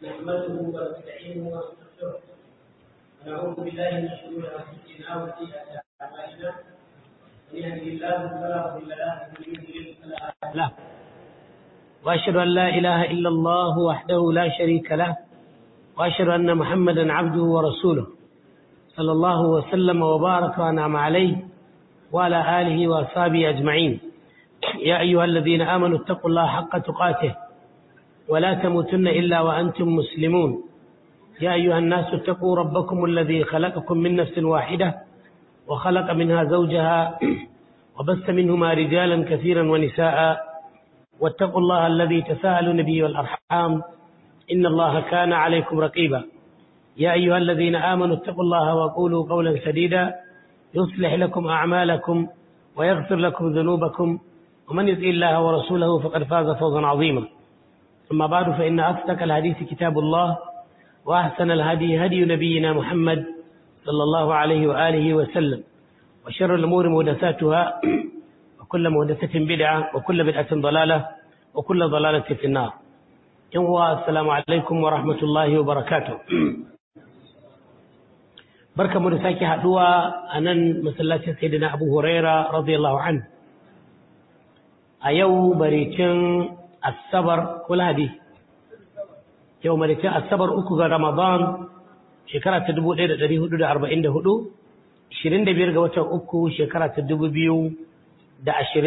نحمده ونستعينه ونستغفره ونعوذ بالله من شرور انفسنا وسيئات اعمالنا من يهده الله فلا مضل له ومن يضلل فلا هادي له واشهد ان لا اله الا الله وحده لا شريك له واشهد ان محمدا عبده ورسوله صلى الله وسلم وبارك وانعم عليه وعلى اله واصحابه اجمعين يا ايها الذين امنوا اتقوا الله حق تقاته ولا تموتن الا وانتم مسلمون يا ايها الناس اتقوا ربكم الذي خلقكم من نفس واحده وخلق منها زوجها وبث منهما رجالا كثيرا ونساء واتقوا الله الذي تساءلون به والارحام ان الله كان عليكم رقيبا يا ايها الذين امنوا اتقوا الله وقولوا قولا سديدا يصلح لكم اعمالكم ويغفر لكم ذنوبكم ومن يطع الله ورسوله فقد فاز فوزا عظيما أما بعد فإن أصدق الحديث كتاب الله وأحسن الهدي هدي نبينا محمد صلى الله عليه وآله وسلم وشر الأمور مهدساتها وكل مهدسة بدعة وكل بدعة ضلالة وكل ضلالة في النار السلام عليكم ورحمة الله وبركاته barka mu da sake haduwa a nan masallacin sayyidina Abu Huraira radiyallahu anhu a yau baricin asabar ko lahadi yau maritin asabar uku ga ramadan shekara ta 1444 25 ga watan uku shekara ta 2023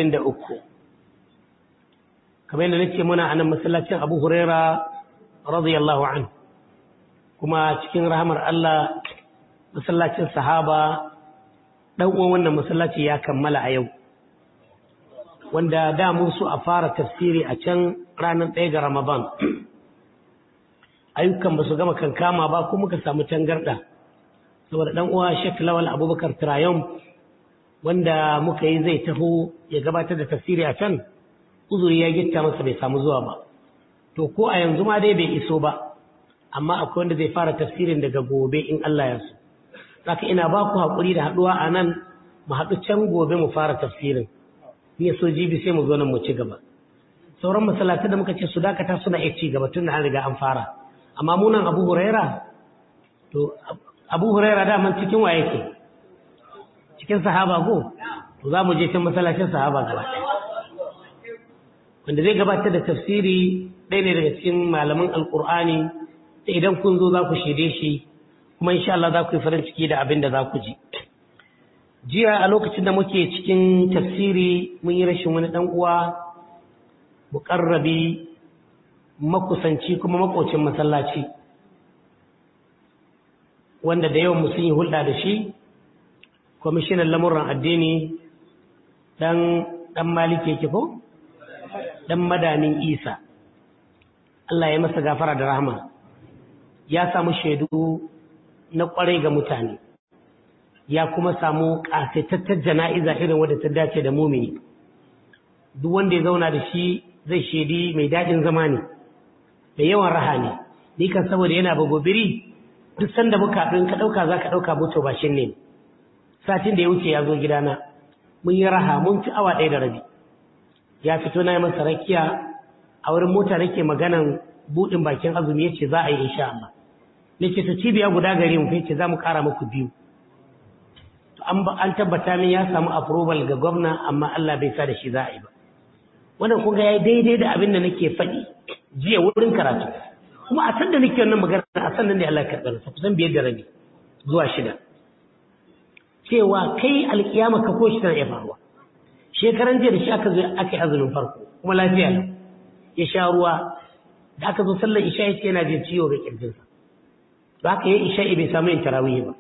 kamar yadda nake muna a nan masallacin abu huraira radiyallahu an kuma cikin rahamar allah masallacin sahaba ɗan uwan wannan masallaci ya kammala a yau wanda da mun so a fara tafsiri a can ranar ɗaya ga Ramadan. Ayyukan ba su gama kankama ba ko muka samu tangarɗa. Saboda ɗan uwa Sheikh Lawal Abubakar Trayon wanda muka yi zai taho ya gabatar da tafsiri a can, uzuri ya gitta masa bai samu zuwa ba. To ko a yanzu ma dai bai iso ba, amma akwai wanda zai fara tafsirin daga gobe in Allah ya so. Saka ina ba ku haƙuri da haɗuwa a nan mu haɗu can gobe mu fara tafsirin. ya so jibi sai mu zo nan mu ci gaba sauran masallatai da muka ce su dakata suna iya ci gaba tun da an riga an fara amma munan abu huraira to abu huraira daman cikin wa yake cikin sahaba go to za mu je can masallacin sahaba gaba wanda zai gabatar da tafsiri ɗaya ne daga cikin malaman alkur'ani da idan kun zo za ku shaide shi kuma insha Allah za ku yi farin ciki da abin da za ku ji jiya a lokacin da muke cikin tafsiri mun yi rashin wani ɗan uwa muƙarrabi makusanci kuma makocin masallaci wanda da yawan sun yi hulɗa da shi kwamishinan lamuran addini ɗan ɗan maliki yake ko ɗan madanin isa Allah ya masa gafara da rahama ya samu shaidu na ƙwarai ga mutane ya kuma samu ƙasaitattar jana'iza irin wadda ta dace da mumini duk wanda ya zauna da shi zai shaidi mai daɗin zama ne da yawan raha ne ni kan saboda yana bagobiri duk sanda muka haɗu in ka ɗauka za ka ɗauka moto bashin ne satin da ya wuce ya zo gidana mun yi raha mun ci awa ɗaya da rabi ya fito na yi masa rakiya a wurin mota nake maganan buɗin bakin azumi ya ce za a yi insha Allah nake to cibiya guda gare mu ce za mu ƙara muku biyu an tabbata min ya samu approval ga gwamna amma Allah bai sa da shi za a yi ba wannan kun ga yayi daidai da abin da nake faɗi jiya wurin karatu kuma a san da nake wannan magana a san nan ne Allah ya karɓar sa kusan biyar da rabi zuwa shida cewa kai alkiyama ka ko shi tana iya faruwa shekaran jiya da shi aka zo aka yi azumin farko kuma lafiya lau ya sha ruwa da aka zo sallar isha ya ce yana jin ciwo ga kirjinsa ba haka yi isha bai samu yin tarawih ba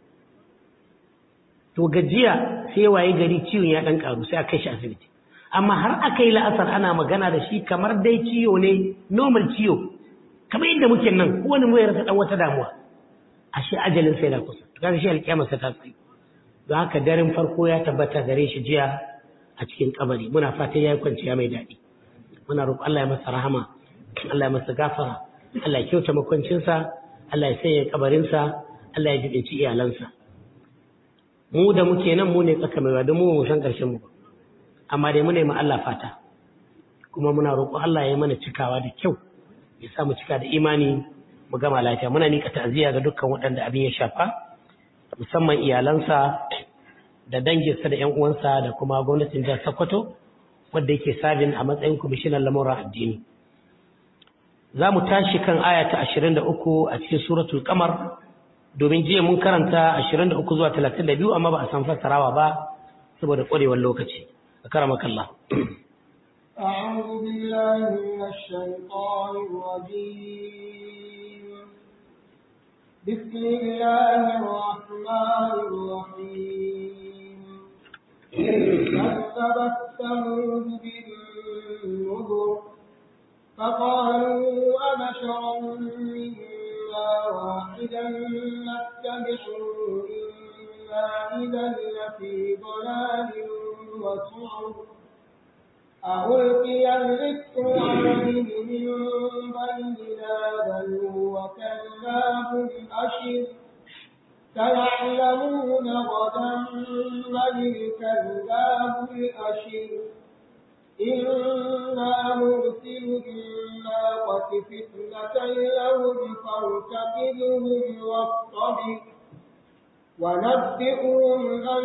to gajiya sai waye gari ciwon ya dan karu sai aka kai shi asibiti amma har aka yi la'asar ana magana da shi kamar dai ciwo ne normal ciwo kamar inda muke nan kowane mu ya rasa dan wata damuwa ashe ajalin sai da kusa to kaga shi alƙiyama sa ta tsaye don haka daren farko ya tabbata gare shi jiya a cikin kabari muna fatan yayi kwanciya mai daɗi muna roƙon Allah ya masa rahama Allah ya masa gafara Allah ya kyauta makwancinsa Allah ya sanya kabarinsa Allah ya jibinci iyalansa mu da muke nan mu ne tsaka mai wadda mu mu san ƙarshen mu amma dai muna yi ma Allah fata kuma muna roƙo Allah ya yi mana cikawa da kyau ya sa mu cika da imani mu gama lafiya muna nika ta'aziyya ga dukkan waɗanda abin ya shafa musamman iyalansa da danginsa da ƴan uwansa da kuma gwamnatin jihar Sokoto wanda yake sabin a matsayin kwamishinan lamuran addini za mu tashi kan aya ta 23 a cikin suratul qamar domin jiya mun karanta 23 zuwa 32 amma ba a san fassarawa ba saboda ƙwarewar lokaci أكرمك الله أعوذ بالله من الشيطان الرجيم بسم الله الرحمن الرحيم كذبت ثمود بالنذر فقالوا أبشرا منا واحدا نتبعه إنا إذا لفي ضلال وسعر ألقي الذكر عليه من بيننا بل هو كذاب أشر سيعلمون غدا من الكذاب الأشر إنا مرسل الناقة فتنة لهم فارتقبهم واصطبر ونبئهم أن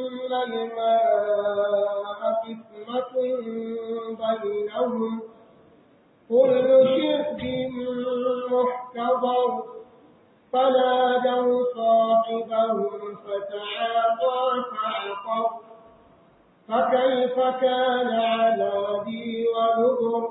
الماء قسمة بينهم كل شرب محتضر فنادوا صاحبهم فتعاطى فعقر فكيف كان عذابي ونذر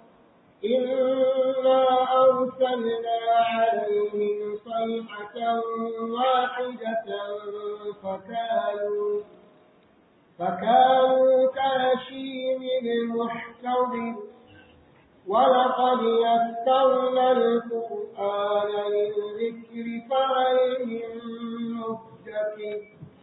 إنا أرسلنا عليهم صيحة واحدة فكانوا فكانوا كهشيم المحتضر ولقد يسرنا القرآن للذكر فهل من مدكر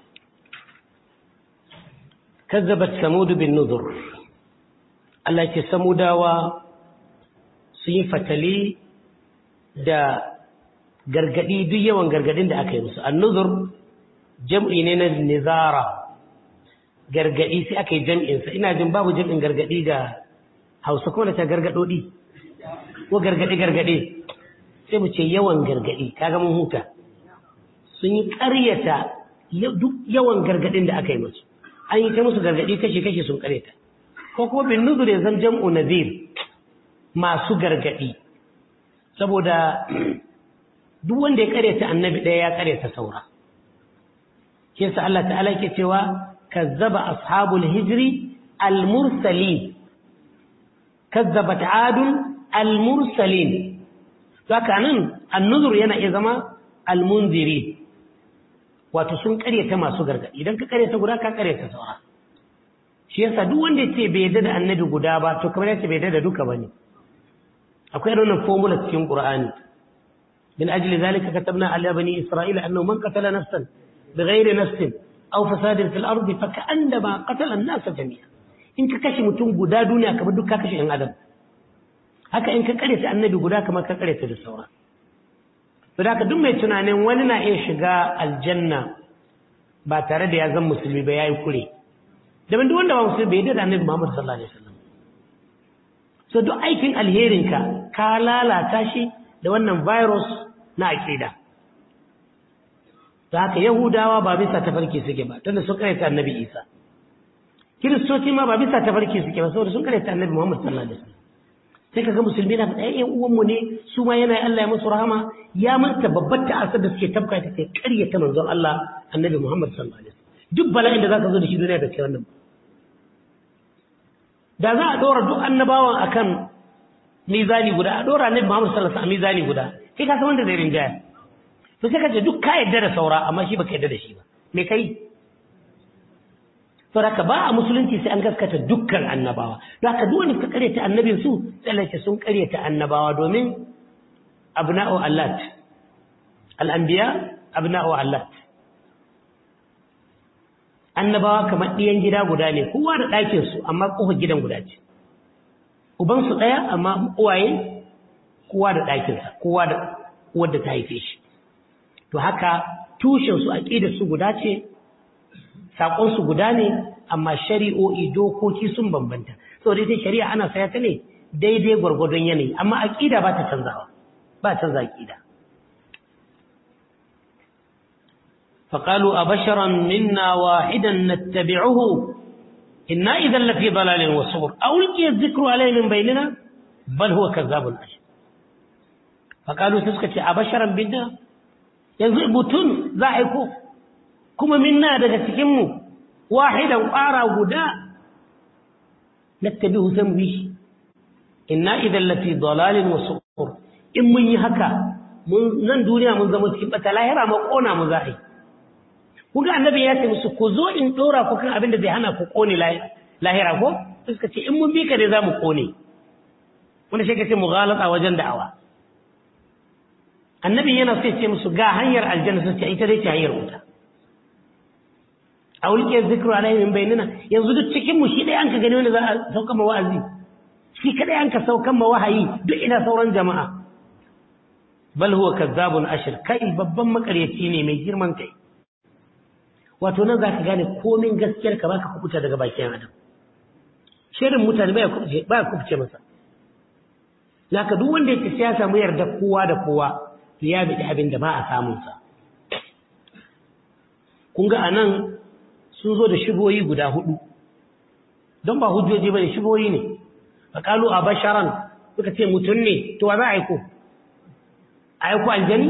كذبت ثمود بالنذر التي ثموداوا sun yi fatali da gargadi duk yawan gargadin da aka yi musu annuzur jam'i ne na nizara gargadi sai aka yi jam'insa ina jin babu jam'in gargadi ga hausa kuma da ta gargadodi ko gargadi gargadi sai mu ce yawan gargadi kaga mun huta sun yi ƙaryata duk yawan gargadin da aka yi musu an yi ta musu gargadi kashe-kashe sun ƙaryata ko kuma bin nuzur ya zan jam'u nazir masu gargadi saboda duk wanda ya karyata annabi ɗaya ya karyata saura ke sa Allah ta'ala ke cewa kazzaba ashabul hijri al-mursalin kazzabat adun al-mursalin haka nan annuzur yana iya zama al-munziri wato sun karyata masu gargadi idan ka karyata guda ka karyata saura shi yasa duk wanda ya ce bai yarda da annabi guda ba to kamar ya ce bai yarda da duka bane akwai irin formula cikin Qur'ani min ajli zalika katabna ala bani isra'ila annahu man qatala nafsan bighayri nafsin aw fasadin fil ardi fa ka'annama qatala an-nas jami'a in ka kashe mutum guda duniya kamar duk ka kashe ɗan adam haka in ka kare ta annabi guda kamar ka kare ta da saura to da duk mai tunanin wani na iya shiga aljanna ba tare da ya zan musulmi ba yayi kure da duk wanda ba musulmi bai yarda da annabi Muhammad sallallahu alaihi wasallam so duk aikin alherinka ka lalata shi da wannan virus na aƙida da haka yahudawa ba bisa tafarki suke ba tunda sun karyata annabi isa kiristoci ma ba bisa tafarki suke ba saboda sun karyata annabi muhammad sallallahu alaihi wasallam sai kaga musulmi na faɗa ƴan uwanmu ne su ma yana Allah ya musu rahama ya manta babbar ta'asar da suke tabka ta sai karyata manzon Allah annabi muhammad sallallahu alaihi wasallam duk bala'in da zaka zo da shi duniya da kai wannan da za a ɗora duk annabawan akan mizani guda a ɗora annabi Muhammad sallallahu alaihi wasallam mizani guda kai ka san wanda zai rinjaya to sai ka ce duk ka yadda da saura amma shi baka yadda da shi ba me kai to haka ba a musulunci sai an gaskata dukkan annabawa don haka duk wanda suka karyata annabin su sai sun karyata annabawa domin abna'u allat al-anbiya abna'u allat annabawa kamar ɗiyan gida guda ne kowa da ɗakinsu amma ƙofar gidan guda ce ubansu ɗaya amma uwaye kowa da ɗakinsa kowa da wadda ta haife shi to haka tushensu aƙidarsu guda ce saƙonsu guda ne amma shari'o'i dokoki sun bambanta saboda ita shari'a ana saya ta ne daidai gwargwadon yanayi amma aƙida ba ta canzawa ba ta zaki da فقالوا أبشرا منا واحدا نتبعه إنا إذا لفي ضلال وصبر أولقي الذكر عليه من بيننا بل هو كذاب أشر فقالوا تسكت أبشرا منا يزعبتون ذاحكو كما منا دقتكم واحدا وآرى غدا نتبعه سنبيش إنا إذا لفي ضلال وصبر إن من يهكا من nan duniya mun zama cikin bata lahira ma kona mu za'i kuga annabi ya ce musu ku zo in dora ku kan abin da zai hana ku kone lahira ko suka ce in mun bi ka ne za mu kone wanda shi ka ce mughalata wajen da'awa annabi yana so ya ce musu ga hanyar aljanna su ce ita dai ce hanyar wuta a wulke zikru alaihi min bainina yanzu duk cikin mu shi dai an ka gani wanda za a sauka ma wa'azi shi kadai an ka saukan ma wahayi duk ina sauran jama'a bal huwa kazzabun ashir kai babban makaryaci ne mai girman kai wato nan za ka gane komin gaskiyar ka baka kubuta daga bakin adam shirin mutane baya kubuce baya kubuce masa naka duk wanda yake ya samu yarda kowa da kowa to ya bi abin da ba a samun sa kun ga anan sun zo da shigoyi guda hudu don ba hujjoji bane shigoyi ne faqalu abasharan suka ce mutun ne to wa za a aiko aiko aljani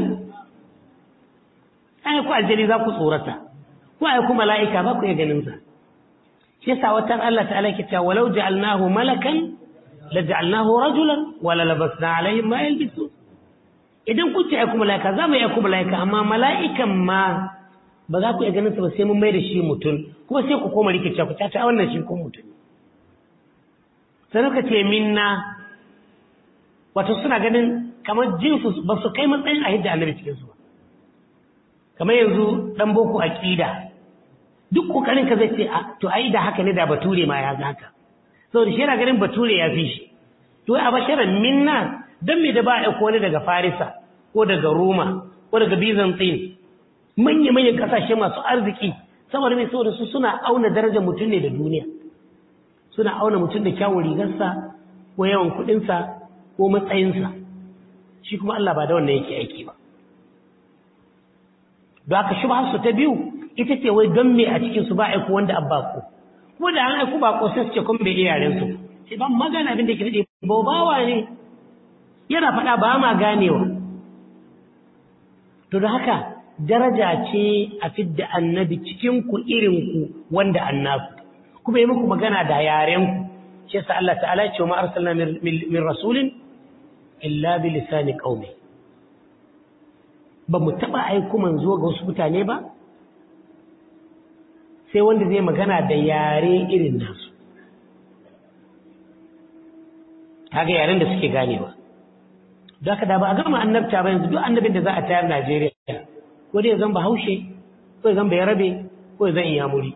aiko aljani za ku tsorata ko ai kuma mala'ika ba ku iya ganin sa shi yasa watan Allah ta'ala ke cewa walau ja'alnahu malakan la ja'alnahu rajulan wala labasna alaihim ma yalbisu idan kun ce ai kuma mala'ika za mu yi kuma mala'ika amma mala'ikan ma ba za ku iya ganin sa ba sai mun mai da shi mutum kuma sai ku koma rikice ku ta ta wannan shi ko mutum sai ka ce minna wato suna ganin kamar jinsu ba su kai matsayin a hidda annabi cikin su ba kamar yanzu dan boko aqida duk kokarin ka zai ce a to ai da haka ne da bature ma ya haka saboda shi yana ganin bature ya fi shi to a basharan minna dan me da ba a ko ne daga farisa ko daga roma ko daga byzantine manya manyan kasashe masu arziki saboda mai saboda su suna auna darajar mutum ne da duniya suna auna mutum da kyawun rigarsa ko yawan kuɗinsa ko matsayinsa shi kuma Allah ba da wannan yake aiki ba da aka shi su ta biyu ita ce wai don me a cikinsu ba aiko wanda an bako kuma da an aiko bako sai su ce kuma bai iya yaren su sai ban magana abin da ke daɗe bawa ne yana faɗa ba ma ganewa to da haka daraja ce a fidda annabi cikin ku irin ku wanda annaku kuma yi muku magana da yaren ku shi yasa Allah ta'ala ya ce wa ma arsalna min rasulin illa bi lisani qaumi ba mu taɓa aiko manzo ga wasu mutane ba sai wanda zai magana da yare irin nasu kaga yaren da suke ganewa da haka da ba a gama annabta ba yanzu duk annabin da za a tayar Najeriya ko dai zan bahaushe ko zan bayarabe ko zan iyamuri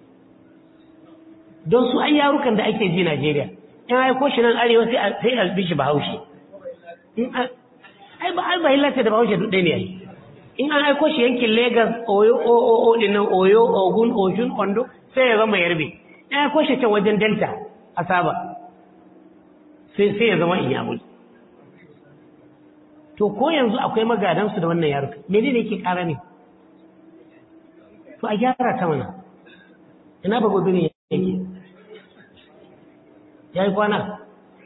don su an yarukan da ake ji Najeriya in aiko shi nan arewa sai a bi shi bahaushe ai ba ai ba hillata da bahaushe duk ɗaya ne ai in an aiko shi yankin Legas, Oyo, OOO dinnan Oyo, Ogun, Oshun, Ondo sai ya zama Yarbe. In aiko shi can wajen Delta a Saba sai ya zama Inyamuri. To ko yanzu akwai magadansu da wannan yaruka, mene ne yake ƙara ne? To a gyara ta mana. Ina ba gobe ne yake? Ya yi kwana?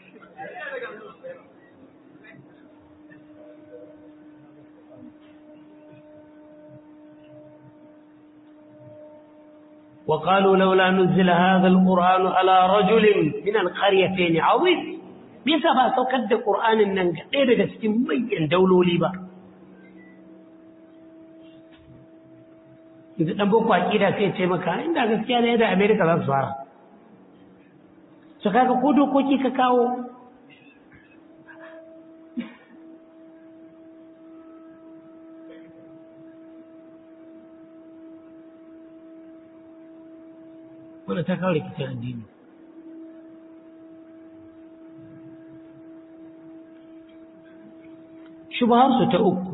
وقالوا لولا نزل هذا القرآن على رجل من القريتين عظيم بيسا با saukar da Qur'anin nan ga ɗaya daga cikin manyan dauloli ba yanzu dan boko aqida sai ce maka inda gaskiya ne da America za su fara su kaga ko dokoki ka kawo wadda ta kawo rikicin addini shubaharsu ta uku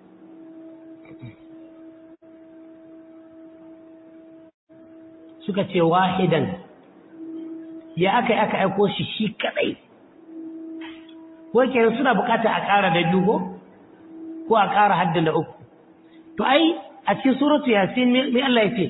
suka ce wahidan ya aka yi aka aiko shi shi kadai ko kenan suna bukata a ƙara da biyu ko ko a ƙara haddin da uku to ai a cikin suratu yasin me Allah ya ce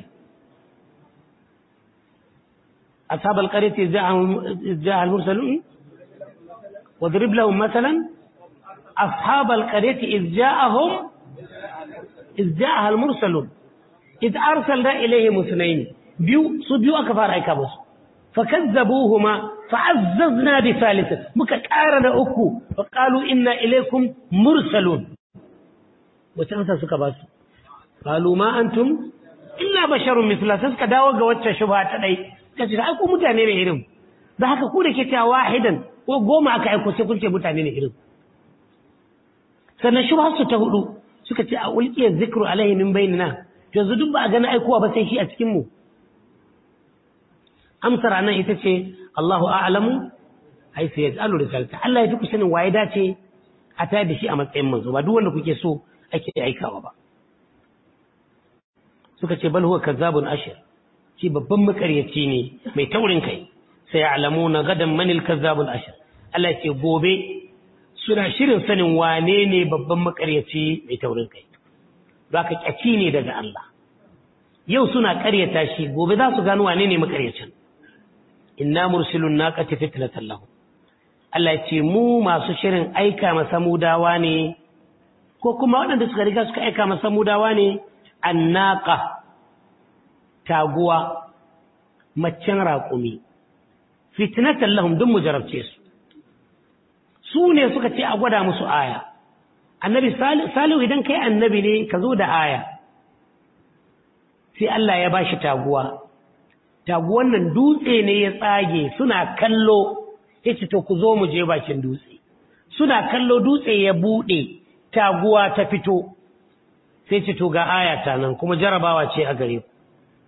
ashabal qaryati ja'a al-mursalun واضرب لهم مثلا أصحاب القرية إذ جاءهم إذ جاءها المرسلون إذ أرسلنا إليهم اثنين بيو صبيو أكفار أيكابوس فكذبوهما فعززنا بثالثة مكتارنا أكو فقالوا إنا إليكم مرسلون وتنسى سكباس قالوا ما أنتم إلا بشر مثل سسك داوغا وچا شبهات لي كسر أكو متانين إلهم da haka ku da ke cewa wahidan ko goma aka aiko sai kun ce mutane ne irin sannan shubhar su ta hudu suka ce a ulqiyar zikru alaihi min bainina yanzu duk ba a gani aikowa ba sai shi a cikin mu amsar anan ita ce Allahu a'lamu ai sai yajalu risalata Allah ya fi ku sanin waye dace a tayar da shi a matsayin manzo ba duk wanda kuke so ake aikawa ba suka ce bal huwa kazzabun ashir shi babban makaryaci ne mai taurin kai sai ya'lamuna gadan manil kazzabul ashir Allah ce gobe suna shirin sanin wane ne babban makaryaci mai taurin kai ka kyaci ne daga Allah yau suna karyata shi gobe za su gano wane ne makaryacin inna mursilun naqati fitnatan lahu Allah ya ce mu masu shirin aika masa mudawa ne ko kuma waɗanda suka riga suka aika masa mudawa ne annaqa taguwa maccen raƙumi fitnatan lahum dun mu jarabce su su ne suka ce a gwada musu aya annabi salihu idan kai annabi ne ka zo da aya sai Allah ya bashi taguwa taguwan nan dutse ne ya tsage suna kallo yace to ku zo mu je bakin dutse suna kallo dutse ya bude taguwa ta fito sai ce to ga aya ta nan kuma jarabawa ce a gare ku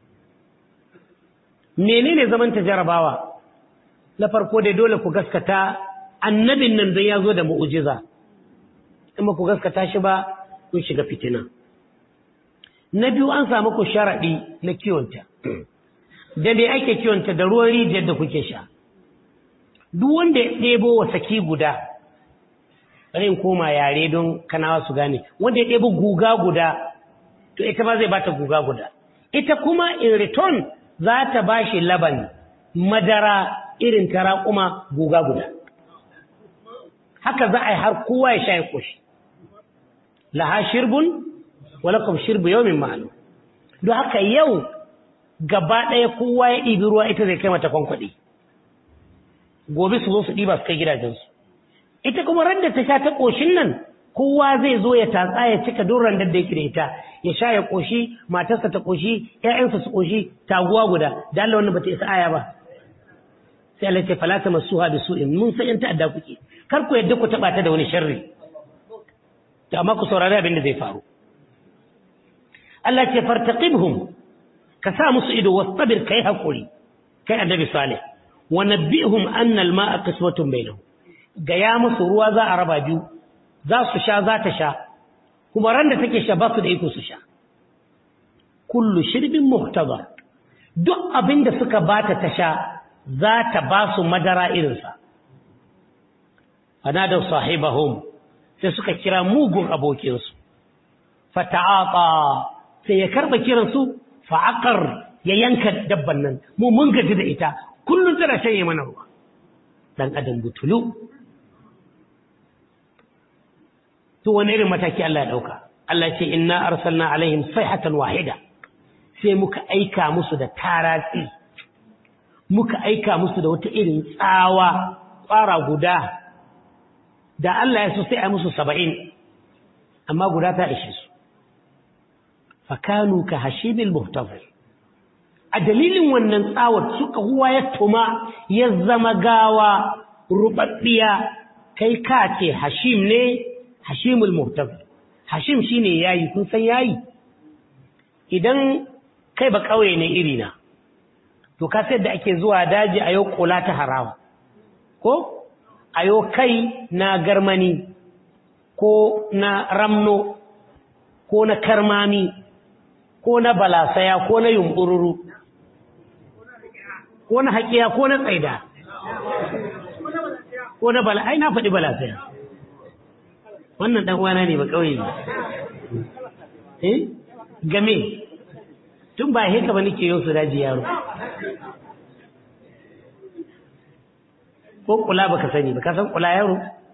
menene zaman ta jarabawa na farko dai dole ku gaskata annabin nan don ya zo da mu'ujiza in ba ku gaskata shi ba kun shiga fitina na biyu an samu ku sharaɗi na kiwonta da dai ake kiwonta da ruwan rijiyar da kuke sha duk wanda ya ɗebo wa saki guda bari in koma yare don kanawa su gane wanda ya ɗebo guga guda to ita ma zai bata guga guda ita kuma in return za ta ba shi laban madara irin ta raƙuma guga guda haka za a yi har kowa ya sha ya ƙoshi laha shirbun walakum shirbu yawmin ma'lum don haka yau gaba ɗaya kowa ya ɗibi ruwa ita zai kai mata kwankwaɗi gobe su zo su ɗiba su kai gidajensu ita kuma randa ta sha ta ƙoshin nan kowa zai zo ya tatsa ya cika don randar da yake da ita ya sha ya ƙoshi matarsa ta ƙoshi ƴaƴansa su ƙoshi taguwa guda da Allah wannan bata isa aya ba sai Allah ce fala ta masuha bi su'in mun san in ta'adda kuke kar ku yadda ku taba ta da wani sharri to amma ku saurari abin da zai faru Allah ce fartaqibhum ka sa musu ido wastabir kai hakuri kai annabi salih wa nabbihum anna al-ma'a qiswatun bainahum ga ya musu ruwa za a raba biyu za su sha za ta sha kuma ran da take sha ba su da iko su sha kullu shirbin muhtadar duk abin da suka bata ta sha za ta ba su madara irinsa fanadar sahibahum sai suka kira mugun abokinsu fata'aqa sai ya karba kiransu fa'aqar ya yanka dabban nan mu mun gaji da ita kullun tana shanye mana ruwa dan adam butulu to wani irin mataki Allah ya dauka Allah ce inna arsalna alaihim sayhatan wahida sai muka aika musu da taratsi muka aika musu da wata irin tsawa tsara guda da Allah ya so sai a musu saba'in amma guda ta ishe su fakanu ka hashibil muhtafir a dalilin wannan tsawar suka huwa ya tuma ya zama gawa rubabbiya kai ka ce hashim ne hashimul muhtafir hashim shine yayi kun san yayi idan kai ba kauye ne irina to ka sai da ake zuwa daji a yau kula ta harawa ko a yau kai na garmani ko na ramno ko na karmami ko na balasaya ko na yumbururu ko na haƙiya ko na tsaida ko na bala ai na faɗi balasaya wannan dan uwana ne ba kauye ne eh game tun ba heka ba nake yau su daji yaro ko kula baka sani ba ka san kula yaro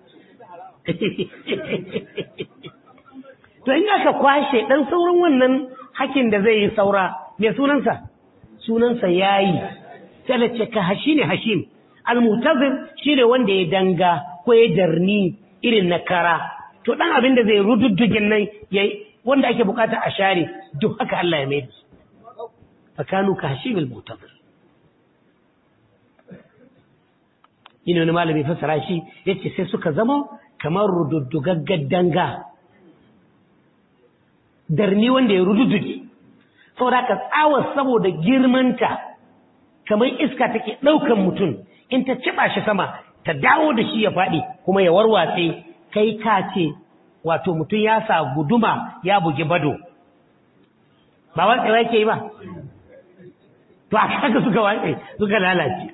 to in aka kwashe dan sauran wannan hakin da zai yi saura me sunansa sunansa yayi sai da ce ka hashi ne hashim almutazir shine wanda ya danga ko ya darni irin na kara to dan abin da zai rududdugin nan yayi wanda ake bukata a share duk haka Allah ya mai da su fakanu ka hashim almutazir ina wani malami fassara shi yace sai suka zama kamar rududdugaggar danga darni wanda ya rududduge saboda ka tsawa saboda girmanta kamar iska take ɗaukan mutum in ta ciba shi sama ta dawo da shi ya faɗi kuma ya warwatse kai ka ce wato mutum ya sa guduma ya bugi bado ba watsewa yake yi ba to a haka suka watse suka lalace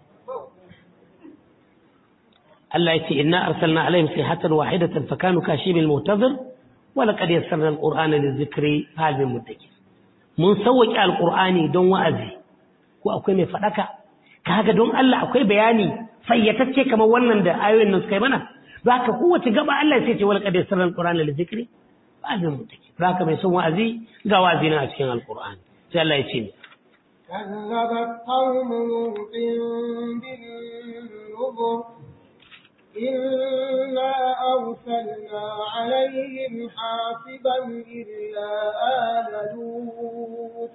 Allah ya ce inna arsalna alaihim sayhatan wahidatan fakanu kashibil mu'tazir wa laqad yassarna alqur'ana lizikri hal min muddakir mun sauwaki alqur'ani don wa'azi ko akwai mai fadaka kaga don Allah akwai bayani fayyatacce kamar wannan da ayoyin nan suka yi mana zaka kowace gaba Allah sai ce wal qad yassarna alqur'ana lizikri hal min muddakir zaka mai son wa'azi ga wa'azi na a cikin alqur'ani sai Allah ya ce ni كذبت قوم لوط بالنذر إنا أرسلنا عليهم حافظا إلا آل لوط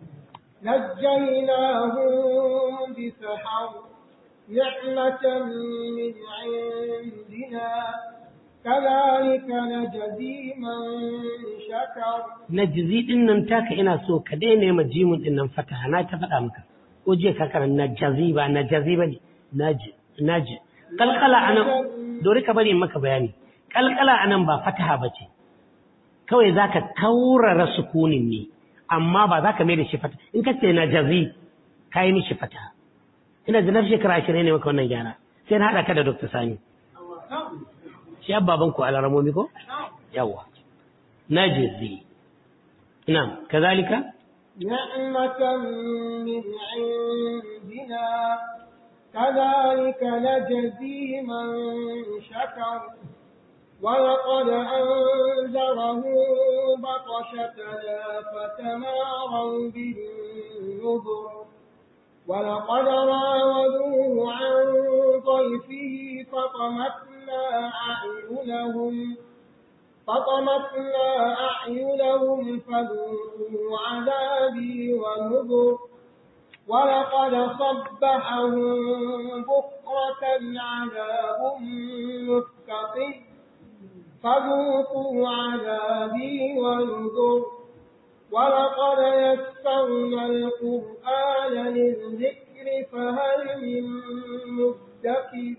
نجيناهم بسحر نعمة من عندنا كذلك نجزي من شكر najzi din nan taka ina so ka daina yi majimun din nan fataha na ta faɗa maka ko je ka karan najazi ba najazi bane naji naji kalkala anan dori ka bari in maka bayani kalkala anan ba fataha bace kawai zaka kaurara sukunin ne amma ba zaka mai da shi fataha in ka ce najazi kai mishi fataha ina da nafshi shekara 20 ne maka wannan gyara sai na hada ka da Dr. Sani shi baban ku alaramomi ko yawa najazi na'am kazalika نعمة من عندنا كذلك نجزي من شكر ولقد أنذره بطشتنا فتماروا بالنذر ولقد راودوه عن ضيفه فطمسنا أعينهم فطمسنا أعينهم فذوقوا عذابي ونذر ولقد صبحهم بكرة عذاب مستقر فذوقوا عذابي ونذر ولقد يسرنا القرآن للذكر فهل من مدكر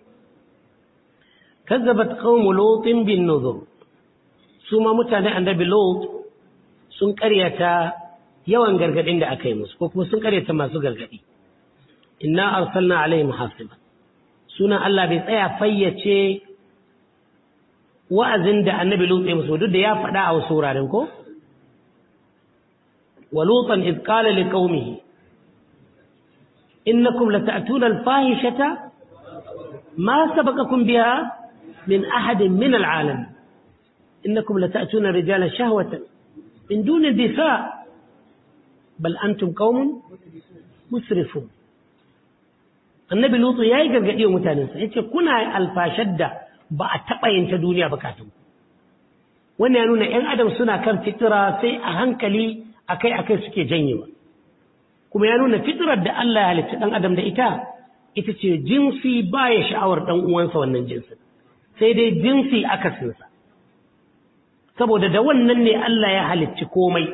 كذبت قوم لوط بالنذر ثم متى annabi Lot sun karyata yawan gargadin da aka yi musu ko kuma sun karyata masu gargadi inna arsalna alaihim hasiba sunan Allah bai tsaya fayyace wa'azin da annabi Lut ya musu duk da ya faɗa a wasu wuraren ko wa lutan id qala liqaumihi innakum lata'tuna al-fahishata ma sabaqakum biha min ahadin min al-alamin innakum lata'tuna rijala shahwatan min duni nisa bal antum qaumun musrifun annabi lutu yayi gargadi wa mutanensa yace kuna alfashar da ba a taba yin ta duniya ba kafin wannan ya nuna ƴan adam suna kan fitira sai a hankali akai akai suke janyewa kuma ya nuna fitirar da Allah ya halitta dan adam da ita ita ce jinsi baya sha'awar dan uwansa wannan jinsin sai dai jinsi akasinsa saboda da wannan ne Allah ya halicci komai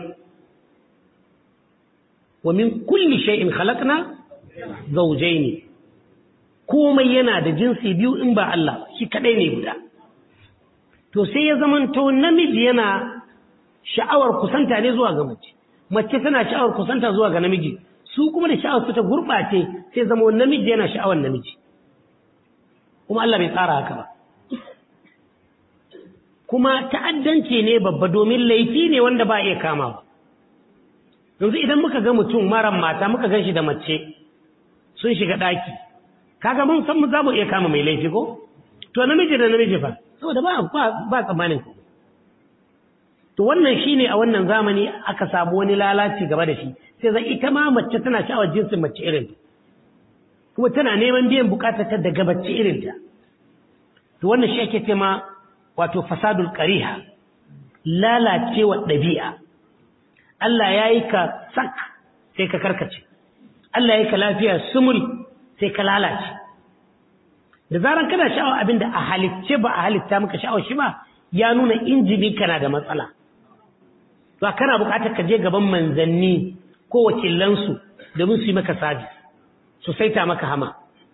wa min kulli shay'in khalaqna zawjayn komai yana da jinsi biyu in ba Allah shi kadai ne guda to sai ya zamanto namiji yana sha'awar kusanta ne zuwa ga mace mace tana sha'awar kusanta zuwa ga namiji su kuma da sha'awar su ta gurbace sai zama namiji yana sha'awar namiji kuma Allah bai tsara haka ba kuma ta'addanci ne babba domin laifi ne wanda ba iya kama ba yanzu idan muka ga mutum maran mata muka gan shi da mace sun shiga ɗaki kaga mun san mu za mu iya kama mai laifi ko to namiji da namiji fa saboda ba ba tsammanin ku to wannan shine a wannan zamani aka samu wani lalaci gaba da shi sai zai ita ma mace tana sha'awar jinsin mace irin kuma tana neman biyan bukatar ta daga mace irin ta to wannan shi ake cewa wato fasadul qariha lalacewa ɗabi'a Allah ya yi ka sak sai ka karkace Allah ya yi ka lafiya sumul sai ka lalace da zaran kana sha'awar abinda a halicce ba a halitta maka sha'awar shi ba ya nuna injini kana da matsala ba kana bukatar ka je gaban manzanni ko wakilansu domin su yi maka sabis su saita maka hama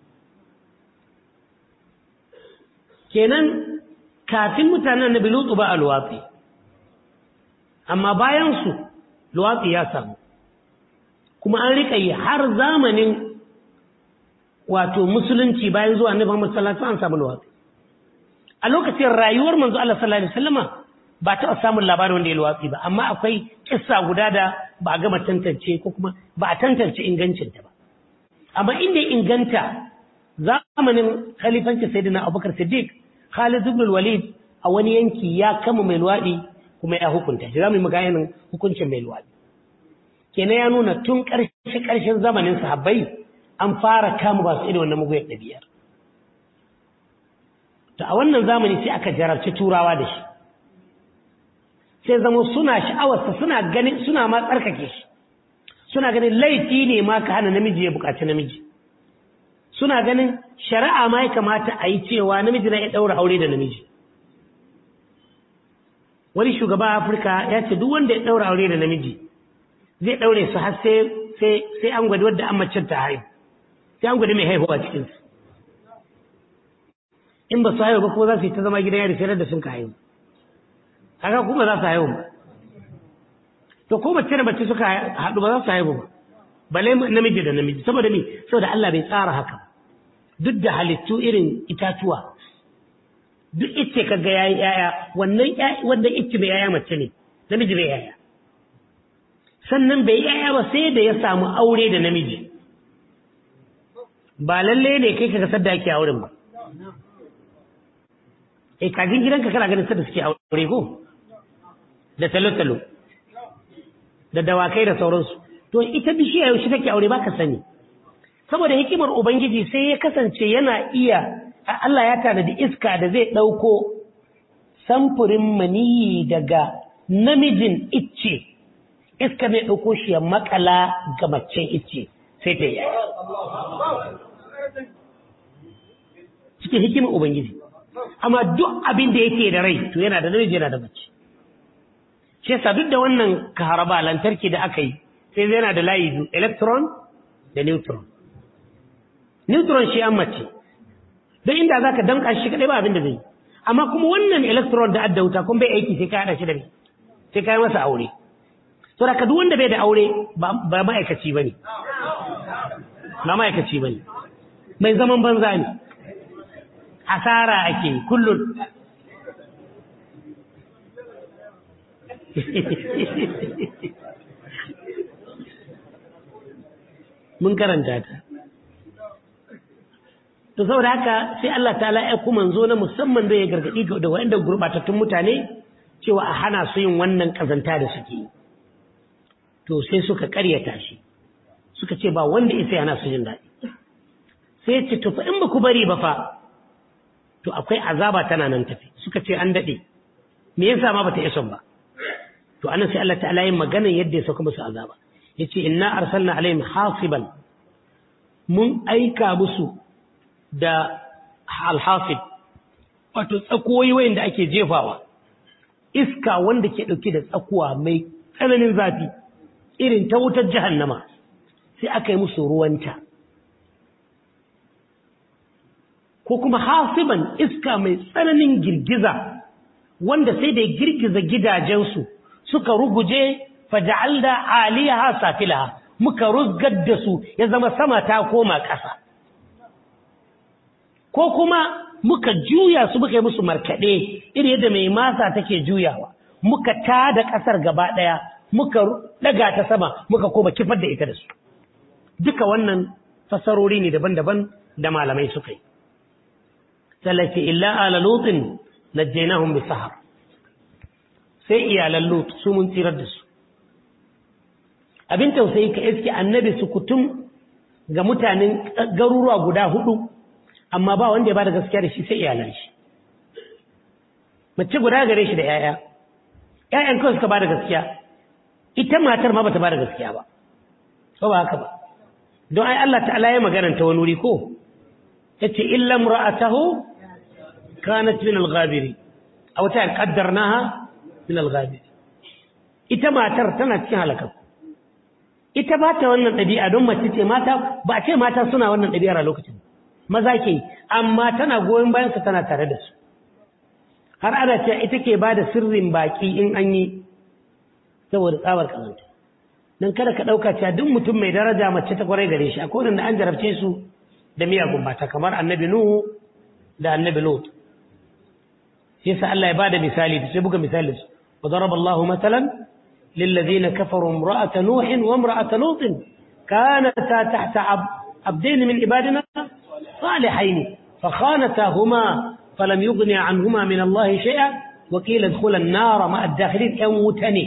kenan kafin mutanen na bilutu ba a luwatsi amma bayansu luwatsi ya samu kuma an riƙa yi har zamanin wato musulunci bayan zuwa annabi Muhammad sallallahu alaihi wasallam an samu luwatsi a lokacin rayuwar manzo Allah sallallahu alaihi wasallama ba ta samun labarin wanda ya luwatsi ba amma akwai kissa guda da ba a gama tantance ko kuma ba a tantance ingancinta ba amma inda ya inganta zamanin khalifanci sayyidina Abubakar Siddiq Khalid ibn Walid a wani yanki ya kama mai luwadi kuma ya hukunta shi zamu yi maganin hukuncin mai luwadi kenan ya nuna tun ƙarshe ƙarshen zamanin sahabbai an fara kama ba su irin wannan muguyar ɗabi'ar to a wannan zamani sai aka jarabci turawa da shi sai zama suna sha'awarsa suna ganin suna ma tsarkake shi suna ganin laifi ne ma ka hana namiji ya buƙaci namiji suna ganin shari'a ma ya kamata a yi cewa namiji na ya ɗaura aure da namiji wani shugaba afirka ya ce duk wanda ya ɗaura aure da namiji zai ɗaure su har sai an gwada wadda an macen ta haihu sai an gwada mai haihuwa cikinsu in ba su haihu ba kuma za su yi ta zama gidan yari sai da sun ka haihu haka kuma za su haihu ba to ko mace da mace suka haɗu ba za su haihu ba bale namiji da namiji saboda me saboda Allah bai tsara haka duk da halittu irin itatuwa duk icce kaga yayi yaya wannan wanda icce bai yaya mace ne namiji bai yaya sannan bai yaya ba sai da ya samu aure da namiji ba lalle ne kai kaga sadda ake auren ba eh kajin gidanka kana ganin sadda suke aure ko da talo-talo da dawakai da sauransu to ita bishiya yaushe take aure baka sani saboda hikimar ubangiji sai ya kasance yana iya Allah ya tanadi iska da zai dauko samfurin maniyi daga namijin icce iska zai dauko shi ya makala ga macen icce sai ta yi cikin hikimar ubangiji amma duk abin da yake da rai to yana da namiji yana da mace shi yasa duk da wannan kaharaba lantarki da aka yi sai yana da layi biyu electron da neutron neutron shi an mace don inda za ka damka shi kaɗai ba abin da zai amma kuma wannan electron da adda wuta kuma bai aiki sai ka haɗa shi da sai ka yi masa aure to da ka duk wanda bai da aure ba ma'aikaci ba ne ba ma'aikaci ba ne mai zaman banza ne asara ake kullum mun karanta ta to saboda haka sai Allah ta'ala ya kuma zo na musamman da ya gargadi da waɗanda gurbatattun mutane cewa a hana su yin wannan kazanta da suke to sai suka karyata shi suka ce ba wanda isa yana su jin daɗi sai ce to fa in ba ku bari ba fa to akwai azaba tana nan tafi suka ce an daɗe me yasa ma bata isa ba to anan sai Allah ta'ala yin magana yadda ya sauka musu azaba yace inna arsalna alaihim hasiban mun aika musu da alhasib wato tsakoyi wayanda ake jefawa iska wanda ke dauke da tsakuwa mai tsananin zafi irin ta wutar jahannama sai aka yi musu ruwanta ko kuma hasiban iska mai tsananin girgiza wanda sai da girgiza gidajensu suka ruguje faja'alda aliyaha safilaha muka ruzgar da su ya zama sama ta koma ƙasa ko kuma muka juya su muka yi musu markaɗe iri yadda mai masa take juyawa muka tada ƙasar gaba ɗaya muka ɗaga ta sama muka koma kifar da ita da su duka wannan fasarori ne daban-daban da malamai suka yi tallafi illa ala lutin najjaynahum bi sahar sai iyalan lut su mun tsirar da su abin tausayi ka iske annabi su kutum ga mutanen garuruwa guda hudu amma ba wanda ya bada gaskiya da shi sai iyalan shi mace guda gare shi da yaya yayan kawai suka bada gaskiya ita matar ma bata bada gaskiya ba ko ba haka ba don ai Allah ta'ala ya magana ta wani wuri ko yace illa imra'atahu kanat min al-ghabiri aw ta qaddarnaha min al-ghabiri ita matar tana cikin halaka ita ba ta wannan ɗabi'a don mace ce mata ba a ce mata suna wannan ɗabi'ar a lokacin maza ke amma tana goyon bayan su tana tare da su har ana ce ita ke ba da sirrin baki in an yi saboda tsabar kazanta don kada ka ɗauka cewa duk mutum mai daraja mace ta kwarai gare shi akwai wanda an jarabce su da miyagun mata kamar annabi nuhu da annabi lot yasa Allah ya ba da misali sai buga misali su wa daraba Allahu masalan للذين كفروا امرأة نوح وامرأة لوط كانتا تحت عبدين من عبادنا صالحين فخانتاهما فلم يغني عنهما من الله شيئا وقيل ادخل النار مع الداخلين يموتني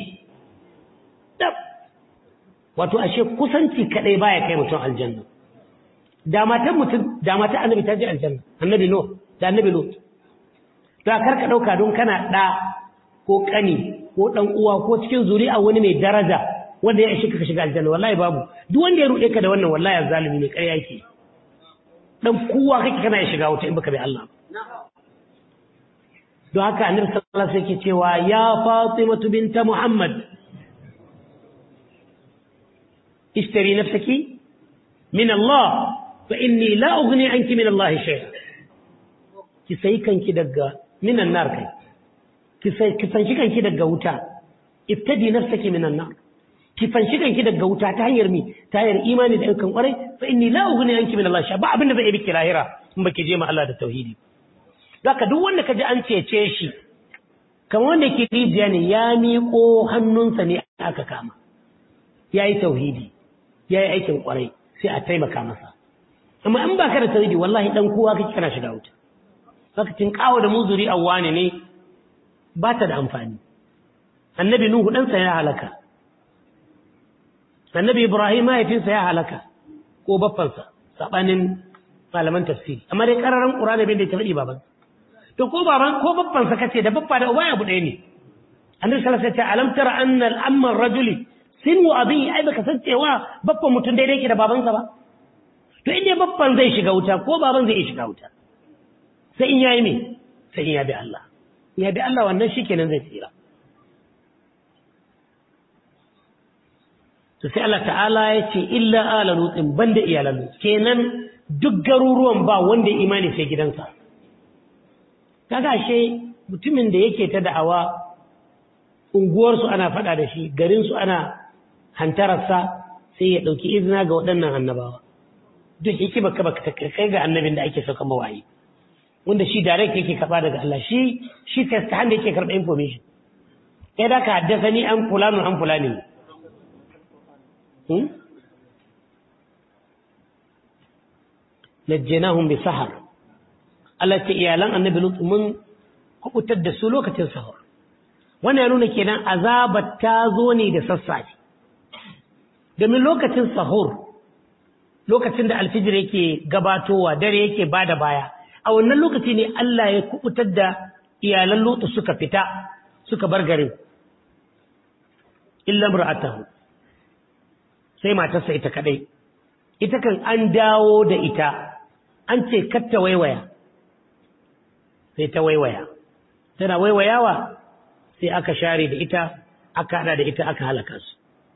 wato ashe kusanci kadai baya kai mutum aljanna da matan mutum da matan annabi ta je aljanna annabi no da annabi lut to kar ka dauka don kana da ko kani ko dan uwa ko cikin zuri'a wani mai daraja wanda ya ishe ka shiga aljanna wallahi babu duk wanda ya rude ka da wannan wallahi zalimi ne ƙarya yake dan kowa kake kana ya shiga wuta in baka bi Allah don haka annabi sallallahu alaihi wasallam yake cewa ya fatimatu binta muhammad ishtari nafsaki min Allah fa inni la ughni anki min Allah shay'a ki sai kanki daga minan nar kai ki fanshi kanki daga wuta ibtadi nafsaki minan nar ki fanshi kanki daga wuta ta hanyar mi ta hanyar imani da ayyukan kwarai fa inni la ughni anki min Allah sha ba abinda zai biki lahira in baki je ma Allah da tauhidi zaka duk wanda kaji an cece shi kamar wanda ke rijiya ne ya miƙo hannunsa ne aka kama yayi tauhidi yayi aikin kwarai sai a taimaka masa amma in baka da tauhidi wallahi dan kowa kake kana shiga wuta zaka tin kawo da muzuri awwane ne ba ta da amfani annabi nuhu ɗansa ya halaka annabi ibrahim mahaifinsa ya halaka ko baffansa saɓanin malaman tafsiri amma dai ƙararren ƙurana bin da ya faɗi baban to ko baban ko baffansa kace da baffa da uba abu ɗaya ne annabi sallallahu alaihi wasallam alam tara anna al-amma rajuli sinu abi ai baka san cewa baffan mutum daidai yake da babansa ba to inda baffan zai shiga wuta ko baban zai iya shiga wuta sai in yayi me sai in ya bi Allah ya bi Allah wannan shi kenan zai tsira to sai Allah ta'ala ya ce illa ala lutsin banda iyalan lut kenan duk garuruwan ba wanda imani sai gidansa kaga she mutumin da yake ta da'awa unguwarsu ana faɗa da shi garinsu ana hantararsa sai ya ɗauki izina ga waɗannan annabawa duk hikima ka baka kai ga annabin da ake sauka mawayi wanda shi direct yake karba daga Allah shi shi first hand yake karba information kai da ka haddasa ni an fulano an fulani hmm najjaynahum bi sahar Allah ta iyalan annabi lut mun kubutar da su lokacin sahur wannan ya nuna kenan azabar ta zo ne da sassafe domin lokacin sahur lokacin da alfijir yake gabatowa dare yake bada baya a wannan lokaci ne Allah ya kubutar da iyalan Lutu suka fita suka bar garin illa mar'atahu sai matarsa ita kadai ita kan an dawo da ita an ce katta waiwaya sai ta waiwaya tana waiwayawa sai aka share da ita aka hada da ita aka halaka su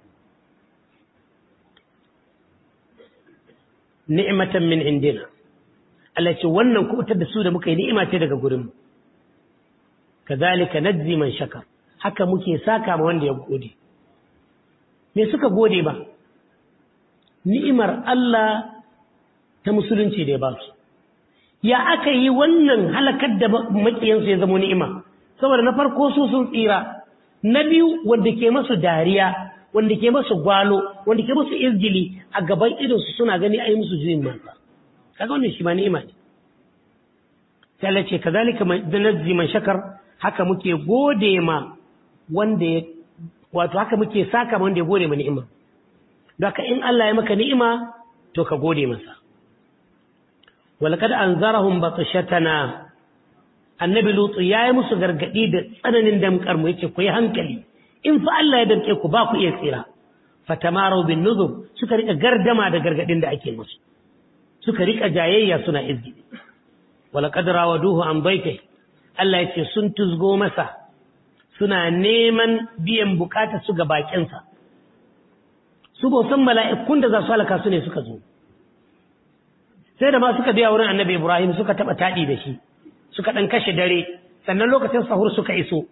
ni'matan min indina Allah ce wannan kubutar da su da muka yi ni'ima ce daga gurinmu kazalika najzi man shakar haka muke saka ma wanda ya gode me suka gode ba ni'imar Allah ta musulunci da ya ba su ya aka yi wannan halakar da makiyansu ya zama ni'ima saboda na farko su sun tsira na biyu wanda ke masu dariya wanda ke masu gwalo wanda ke masu izgili a gaban idonsu suna gani a yi musu juyin mata kaga wannan shi ma ni'ima ne sai Allah ce kazalika najzi man shakar haka muke gode ma wanda ya wato haka muke saka ma wanda ya gode ma ni'ima don haka in Allah ya maka ni'ima to ka gode masa walaqad anzarahum batshatana annabi lutu yayi musu gargadi da tsananin damkar mu yace ku yi hankali in fa Allah ya damke ku ba ku iya tsira fatamaru bin nuzur suka rika gardama da gargadin da ake musu suka rika jayayya suna izgidi walaqad rawaduhu an baiti Allah yace sun tuzgo masa suna neman biyan bukatar su ga bakinsa su ba san mala'ikun da za su halaka su ne suka zo sai da ma suka biya wurin annabi Ibrahim suka taba taɗi da shi suka ɗan kashe dare sannan lokacin sahur suka iso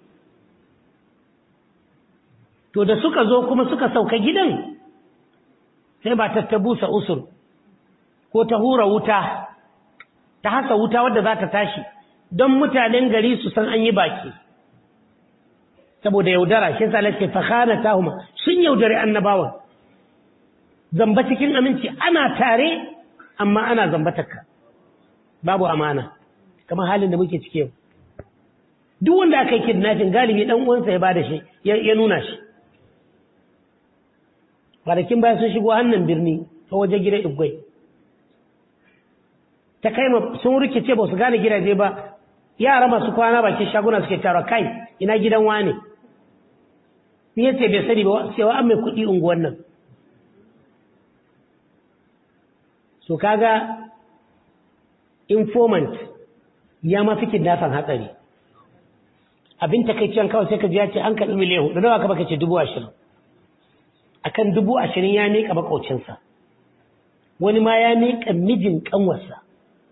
to da suka zo kuma suka sauka gidan sai ba ta busa usur ko ta hura wuta ta hasa wuta wadda za ta tashi don mutanen gari su san an yi baki saboda yaudara shi sa lace fakhana tahuma sun yaudare annabawan zamba cikin aminci ana tare amma ana zambatarka babu amana kamar halin da muke ciki yau duk wanda aka yi kidnapping galibi dan uwansa ya bada shi ya nuna shi kwanakin baya sun shigo hannun birni ta waje gidan igwai ta kai sun rikice ba su gane gidaje ba yara masu kwana bakin shaguna suke tara kai ina gidan wane ni yace bai sani ba cewa an mai kuɗi unguwan nan so kaga informant ya ma fi kidnafan hatsari abin takaicen kawai sai ka ji ya ce an karɓi miliyan hudu nawa ka baka ce dubu ashirin akan dubu ashirin ya miƙa maƙaucinsa wani ma ya miƙa mijin ƙanwarsa